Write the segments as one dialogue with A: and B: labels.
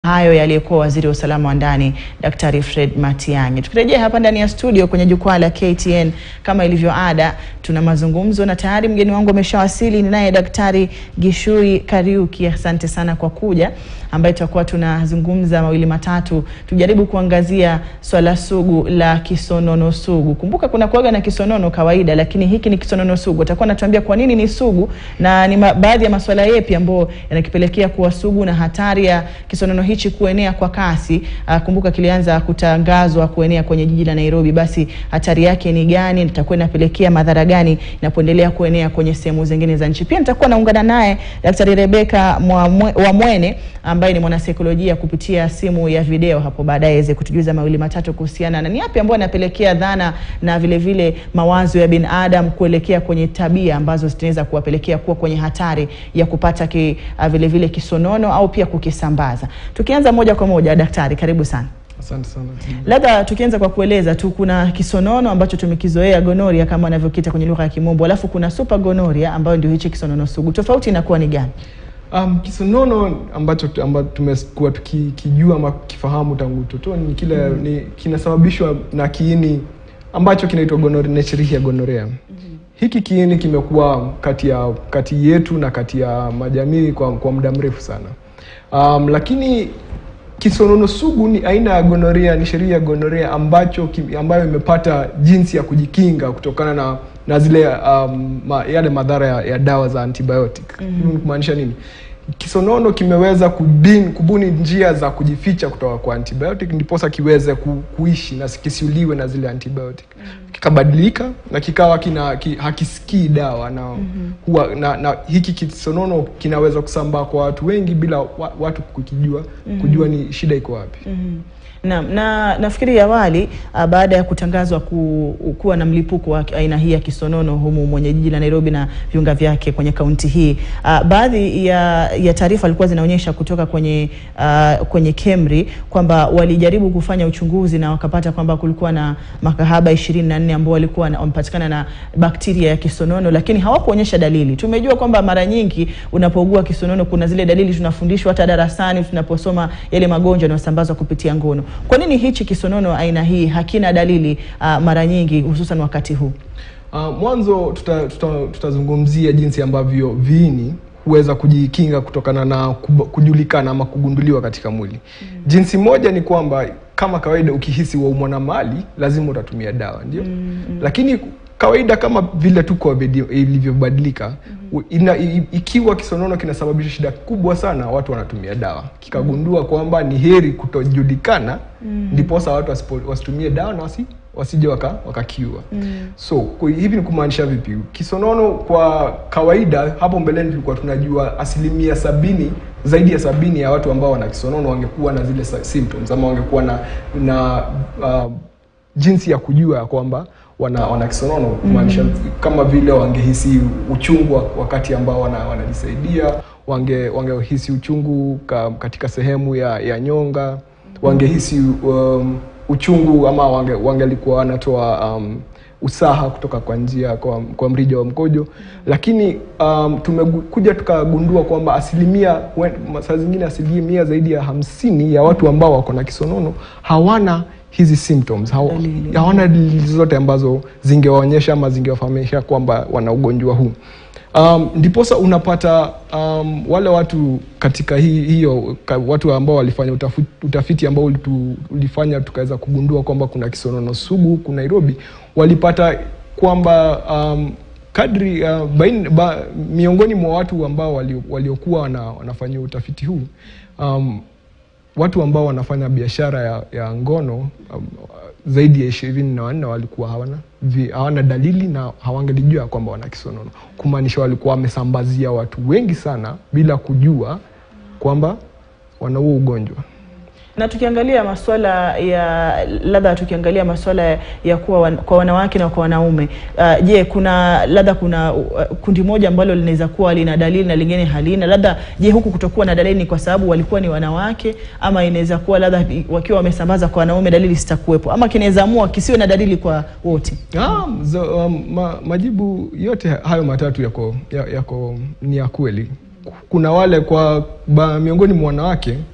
A: hayo yaliyekuwa waziri wa usalama wa ndani Daktari Fred Matiang'i. Tukirejea hapa ndani ya studio kwenye jukwaa la KTN kama ilivyo ada, tuna mazungumzo na tayari mgeni wangu ameshawasili. Ni naye Daktari Gichui Kariuki, asante sana kwa kuja, ambaye tutakuwa tunazungumza mawili matatu, tujaribu kuangazia swala sugu la kisonono sugu. Kumbuka kuna kuaga na kisonono kawaida, lakini hiki ni kisonono sugu. Atakuwa anatuambia kwa nini ni sugu na ni ma- baadhi ya masuala yepi ambayo yanakipelekea kuwa sugu na hatari ya kisonono hichi kuenea kwa kasi. Uh, kumbuka kilianza kutangazwa kuenea kwenye jiji la Nairobi, basi hatari yake ni gani? Itakuwa inapelekea madhara gani inapoendelea kuenea kwenye sehemu zingine za nchi? Pia nitakuwa naungana naye Daktari Rebeka Mwamwe- Wamwene ambaye ni mwanasaikolojia kupitia simu ya video hapo baadaye aweze kutujuza mawili matatu kuhusiana na ni yapi ambayo yanapelekea dhana na vile vile mawazo ya binadamu kuelekea kwenye tabia ambazo zinaweza kuwapelekea kuwa kwenye hatari ya kupata ki, uh, vile vile kisonono au pia kukisambaza. Tukianza moja kwa moja, daktari, karibu sana.
B: Asante sana.
A: Labda tukianza kwa kueleza tu, kuna kisonono ambacho tumekizoea gonoria kama wanavyokita kwenye lugha ya Kimombo, alafu kuna super gonoria ambayo ndio hichi kisonono sugu. Tofauti inakuwa ni gani?
B: Um, kisonono ambacho ambacho tumekuwa tukijua ama kifahamu tangu utotoni ni kile ni kinasababishwa na kiini ambacho kinaitwa gonoria, Escherichia gonorrhea. Hiki kiini kimekuwa kati ya kati yetu na kati ya majamii kwa, kwa muda mrefu sana. Um, lakini kisonono sugu ni aina ya gonoria, ni sheria ya gonoria ambacho kim- ambayo imepata jinsi ya kujikinga kutokana na na zile um, ma, yale madhara ya, ya dawa za antibiotic. Mm-hmm. Kumaanisha nini? Kisonono kimeweza kubin, kubuni njia za kujificha kutoka kwa antibiotic ndiposa kiweze ku, kuishi na kisiuliwe na zile antibiotic. Mm-hmm. Kikabadilika na kikawa kina ki, hakisikii dawa na, mm-hmm. huwa, na, na hiki kisonono kinaweza kusambaa kwa watu wengi bila wa, watu kukijua mm-hmm. kujua ni shida iko wapi.
A: Mm. Na, na nafikiri awali uh, baada ya kutangazwa ku, kuwa na mlipuko wa aina hii ya kisonono humu mwenye jiji la Nairobi na viunga vyake kwenye kaunti hii uh, baadhi ya, ya taarifa alikuwa zinaonyesha kutoka kwenye uh, kwenye KEMRI kwamba walijaribu kufanya uchunguzi na wakapata kwamba kulikuwa na makahaba 24 ambao walikuwa na- wamepatikana na bakteria ya kisonono, lakini hawakuonyesha dalili. Tumejua kwamba mara nyingi unapougua kisonono kuna zile dalili tunafundishwa hata darasani tunaposoma yale magonjwa yanayosambazwa kupitia ngono. Kwa nini hichi kisonono aina hii hakina dalili uh, mara nyingi hususan wakati huu?
B: Uh, mwanzo tutazungumzia tuta, tutazungumzia jinsi ambavyo viini huweza kujikinga kutokana na kub- kujulikana ama kugunduliwa katika mwili. mm. Jinsi moja ni kwamba kama kawaida ukihisi waumwa na mali lazima utatumia dawa ndio. mm. Lakini kawaida kama vile tu COVID ilivyobadilika mm-hmm. ina, i, ikiwa kisonono kinasababisha shida kubwa sana, watu wanatumia dawa. Kikagundua kwamba ni heri kutojulikana ndiposa watu wasipo- wasitumie dawa na wasi, wasije waka, wakakiua mm. so kwa hivi ni kumaanisha vipi kisonono kwa kawaida hapo mbeleni tulikuwa tunajua asilimia sabini zaidi ya sabini ya watu ambao wana kisonono wangekuwa na zile sa- symptoms ama wangekuwa na, na uh, jinsi ya kujua ya kwamba wana, wana kisonono kumaanisha kama vile wangehisi uchungu wa- wakati ambao wana, wanajisaidia wange wangehisi uchungu ka, katika sehemu ya, ya nyonga wangehisi um, uchungu ama wange, wangelikuwa wanatoa um, usaha kutoka kwa njia kwa, kwa mrija wa mkojo lakini um, tumekuja tukagundua kwamba asilimia wen- saa zingine asilimia zaidi ya hamsini ya watu ambao wako na kisonono hawana hizi symptoms haw,
A: Dalili.
B: hawana dalili zote ambazo zingewaonyesha ama zingewafahamisha kwamba wana ugonjwa huu um, ndiposa unapata um, wale watu katika hii, hiyo ka, watu ambao walifanya utafiti, utafiti ambao ulitu, ulifanya tukaweza kugundua kwamba kuna kisonono sugu huku Nairobi walipata kwamba um, kadri uh, bain, ba, miongoni mwa watu ambao walio- waliokuwa wana, wanafanyia utafiti huu um, watu ambao wanafanya biashara ya, ya ngono um, zaidi ya ishirini na wanne walikuwa hawana, vi, hawana dalili na hawangelijua kwamba wana kisonono, kumaanisha walikuwa wamesambazia watu wengi sana bila kujua kwamba wana huo ugonjwa.
A: Na tukiangalia masuala ya labda, tukiangalia masuala ya kuwa wan, kwa wanawake na kwa wanaume uh, je, kuna labda kuna uh, kundi moja ambalo linaweza kuwa lina dalili na lingine halina? Labda je, huku kutokuwa na dalili ni kwa sababu walikuwa ni wanawake, ama inaweza kuwa labda wakiwa wamesambaza kwa wanaume dalili zitakuwepo, ama kinaweza amua kisiwe na dalili kwa wote?
B: Ah, zo, um, ma, majibu yote hayo matatu yako, ya- yako ni ya kweli. Kuna wale kwa ba, miongoni mwa wanawake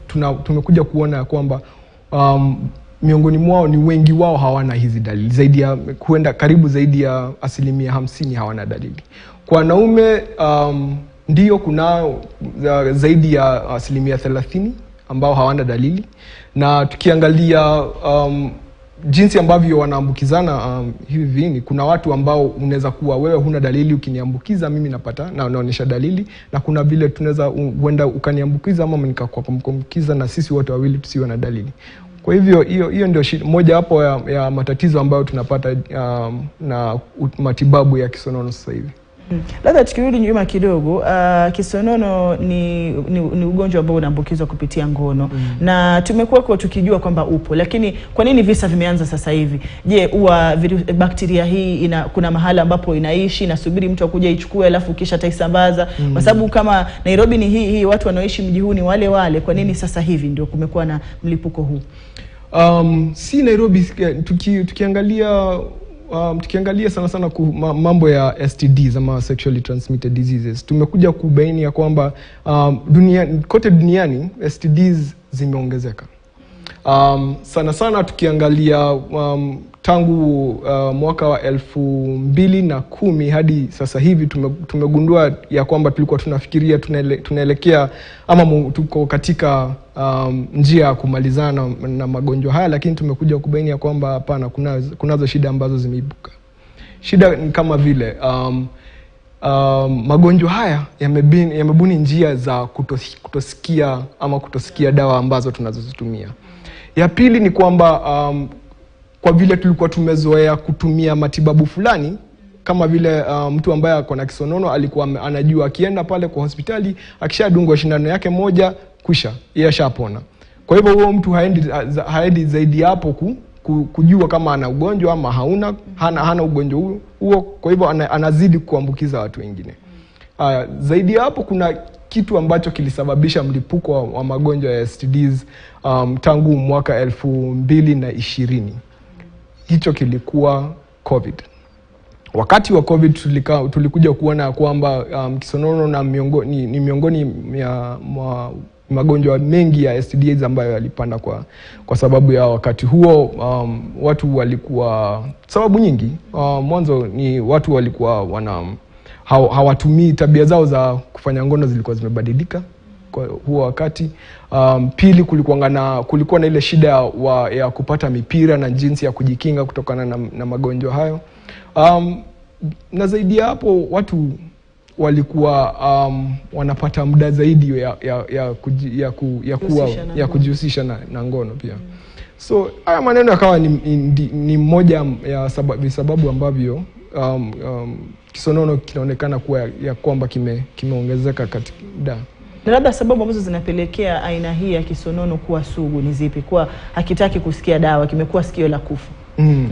B: tuna, tumekuja kuona ya kwamba um, miongoni mwao ni wengi wao hawana hizi dalili zaidi ya huenda karibu zaidi ya asilimia hamsini hawana dalili kwa wanaume um, ndio kunao za- zaidi ya asilimia thelathini ambao hawana dalili na tukiangalia um, jinsi ambavyo wanaambukizana um, hivi viini kuna watu ambao unaweza kuwa wewe huna dalili ukiniambukiza mimi napata na unaonyesha dalili na kuna vile tunaweza huenda ukaniambukiza ama nikakuambukiza na sisi wote wawili tusiwe na dalili kwa hivyo hiyo hiyo ndio shida- mojawapo ya, ya matatizo ambayo tunapata um, na u- matibabu ya kisonono sasa hivi
A: Mm. Labda tukirudi nyuma kidogo, uh, kisonono ni, ni, ni ugonjwa ambao unaambukizwa kupitia ngono na tumekuwa tukijua kwamba upo, lakini kwa nini visa vimeanza sasa hivi? Je, huwa viru- bakteria hii ina, kuna mahala ambapo inaishi inasubiri mtu akuja ichukue alafu kisha taisambaza? Kwa sababu kama Nairobi ni hii hii, watu wanaoishi mji huu ni wale wale, kwa nini sasa hivi ndio kumekuwa na mlipuko huu?
B: Um, si Nairobi eh, tuki, tukiangalia um, tukiangalia sana sana ku, ma, mambo ya STDs ama sexually transmitted diseases tumekuja kubaini ya kwamba um, dunia, kote duniani STDs zimeongezeka. Um, sana sana tukiangalia um, tangu uh, mwaka wa elfu mbili na kumi hadi sasa hivi tume, tumegundua ya kwamba tulikuwa tunafikiria tunaele, tunaelekea ama mu, tuko katika um, njia ya kumalizana na, na magonjwa haya, lakini tumekuja kubaini ya kwamba hapana, kunazo, kunazo shida ambazo zimeibuka. Shida ni kama vile um, um, magonjwa haya yamebini- yamebuni njia za kutos, kutosikia ama kutosikia dawa ambazo tunazozitumia. Ya pili ni kwamba um, kwa vile tulikuwa tumezoea kutumia matibabu fulani kama vile uh, mtu ambaye ako na kisonono alikuwa ame- anajua akienda pale kwa hospitali akishadungwa shindano yake moja kwisha yeye ashapona. Kwa hivyo huo mtu haendi, za- haendi zaidi ya hapo ku, ku, kujua kama ana ugonjwa ama hauna hana, hana ugonjwa huo- huo, kwa hivyo ana, anazidi kuambukiza watu wengine. Uh, zaidi ya hapo kuna kitu ambacho kilisababisha mlipuko wa, wa magonjwa ya STDs um, tangu mwaka elfu mbili na ishirini. Hicho kilikuwa COVID. Wakati wa COVID tulika, tulikuja kuona ya kwamba um, kisonono na miongo, ni, ni miongoni ya mwa magonjwa mengi ya STDs ambayo yalipanda kwa, kwa sababu ya wakati huo um, watu walikuwa sababu nyingi uh, mwanzo ni watu walikuwa wana haw- hawatumii tabia zao za kufanya ngono zilikuwa zimebadilika kwa huo wakati. Um, pili kulikuwa na, kulikuwa na ile shida ya, wa, ya kupata mipira na jinsi ya kujikinga kutokana na, na magonjwa hayo. Um, na zaidi ya hapo watu walikuwa um, wanapata muda zaidi ya, ya, ya, kuji, ya, ku, ya, kuwa,
A: Kujihusisha na
B: ya
A: ngono.
B: kujihusisha na, na ngono pia so haya maneno yakawa ni, ni, ni moja ya sababu, visababu ambavyo um, um, kisonono kinaonekana kuwa ya, ya kwamba kime- kimeongezeka katika da
A: Na labda sababu ambazo zinapelekea aina hii ya kisonono kuwa sugu ni zipi? Kuwa hakitaki kusikia dawa, kimekuwa sikio la kufa.
B: mm.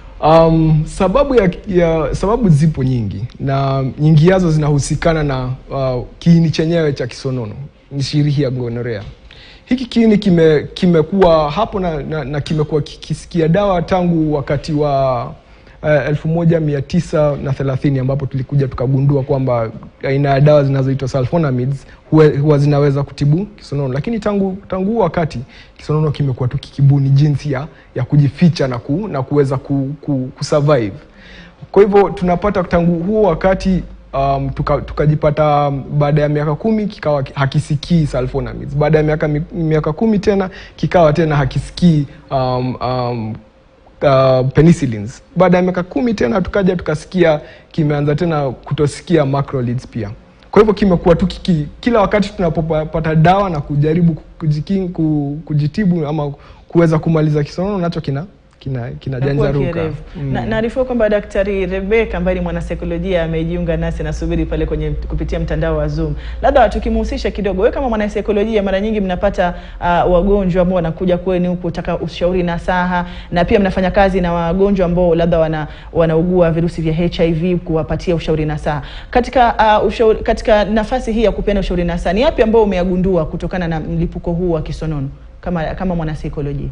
B: Um, sababu ya, ya sababu zipo nyingi na nyingi yazo zinahusikana na uh, kiini chenyewe cha kisonono ni shirihi ya gonorea. Hiki kiini kime kimekuwa hapo na, na, na kimekuwa kikisikia dawa tangu wakati wa uh, elfu moja mia tisa na thelathini ambapo tulikuja tukagundua kwamba aina ya dawa zinazoitwa sulfonamides huwa, huwa zinaweza kutibu kisonono, lakini tangu tangu huo wakati kisonono kimekuwa tu kikibuni jinsi ya, ya kujificha na, ku, na kuweza ku, ku, kusurvive. Kwa hivyo tunapata tangu huo wakati um, tuka- tukajipata baada ya miaka kumi kikawa ki- hakisikii sulfonamides. Baada ya miaka, mi- miaka kumi tena kikawa tena hakisikii um, um, uh, penicillins. Baada ya miaka kumi tena tukaja tukasikia kimeanza tena kutosikia macrolides pia. Kwa hivyo kimekuwa tu kiki, kila wakati tunapopata dawa na kujaribu kujikin, ku- kujitibu ama kuweza kumaliza kisonono nacho kina kina
A: Nakuwa
B: kinajanjaruka.
A: kierevu. Na naarifiwa kwamba Daktari Rebecca ambaye ni mwanasaikolojia amejiunga nasi nasubiri pale kwenye kupitia mtandao wa Zoom. Labda tukimhusisha kidogo, wewe kama mwanasaikolojia, mara nyingi mnapata uh, wagonjwa ambao wanakuja kwenu kutaka ushauri na saha, na pia mnafanya kazi na wagonjwa ambao labda wana, wanaugua virusi vya HIV kuwapatia ushauri na saha. Katika uh, ushauri, katika nafasi hii ya kupeana ushauri na saha, ni yapi ambao umeyagundua kutokana na mlipuko huu wa kisonono kama kama mwanasaikolojia?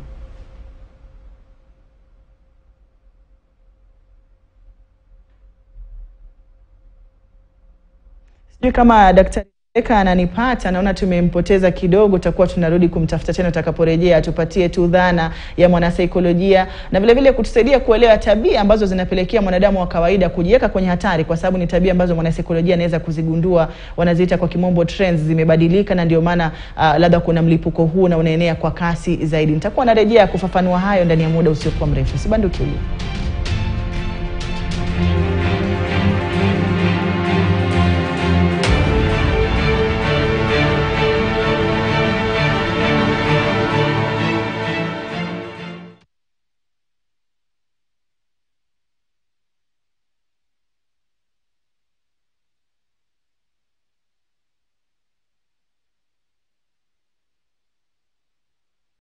A: Sijui kama daktari Eka ananipata, naona tumempoteza kidogo, tutakuwa tunarudi kumtafuta tena utakaporejea, atupatie tu dhana ya mwanasaikolojia na vile vile kutusaidia kuelewa tabia ambazo zinapelekea mwanadamu wa kawaida kujiweka kwenye hatari, kwa sababu ni tabia ambazo mwanasaikolojia anaweza kuzigundua, wanaziita kwa kimombo trends, zimebadilika na ndio maana uh, labda kuna mlipuko huu na unaenea kwa kasi zaidi. Nitakuwa narejea kufafanua hayo ndani ya muda usiokuwa mrefu, sibanduki ulio